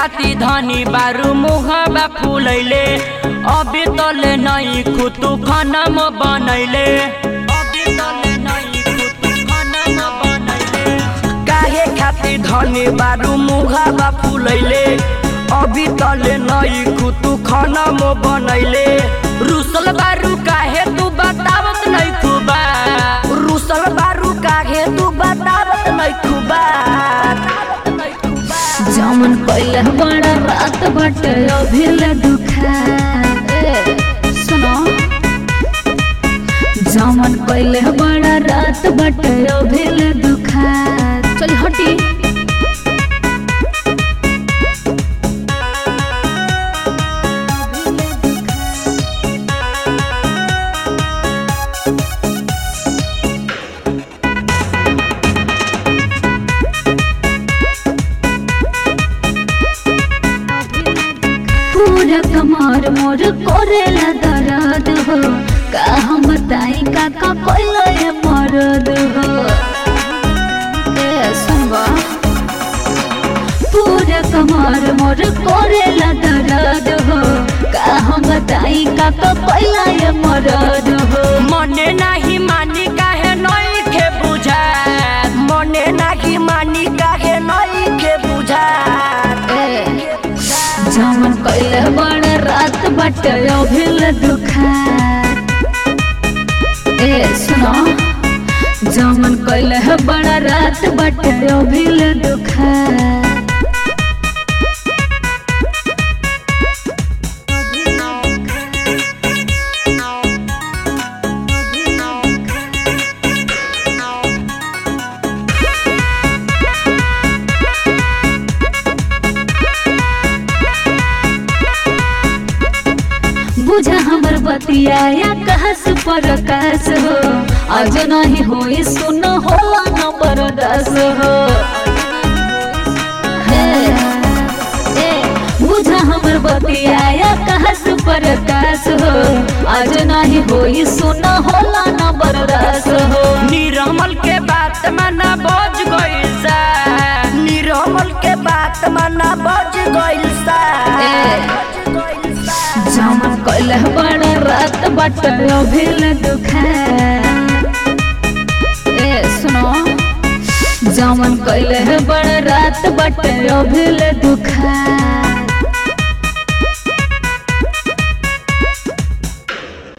खाती धनी बारू मुहबा फूलैले अभी तले नहीं खुतु खनम बनैले अभी तले नहीं खुतु खनम बनैले काहे खाती धनी बारू मुहबा फूलैले अभी तले नहीं खुतु खनम बनैले रुसल बारू काहे तू बतावत नहीं खुबा रुसल बारू काहे तू बतावत नहीं खुबा जमन पहले बड़ा रात बट अभी ले दुखा ए, सुनो जमन पहले बड़ा रात बट अभी ले दुखा चल हटी पूरा कमर मोर कोरेला दर्द हो का हम बताई का का कोइलो ये मरद हो ए सुनबा पूरा कमर मोर कोरेला दर्द हो का हम बताई का का कोइलो ये मरद हो मने नाही मानी काहे नई के बुझा मने नाही मानी काहे नई के बुझा ए जमन कइले बड़ रात बट अभिल दुखा ए सुनो जमन कइले बड़ रात बट अभिल दुखा बुझा हमर बतिया या कहस पर कहस हो आज नहीं होई सुन होला नंबर दस हो हे, ए, बुझा हमर बतिया या कहस पर कहस हो आज नहीं होई सुन होला नंबर दस हो निरमल के बात माना बज गइल सा निरमल के बात माना बज गइल सा ए। जमन कइले बड़ रात बट अभिल दुखा ए सुनो जमन कइले बड़ रात बट अभिल दुखा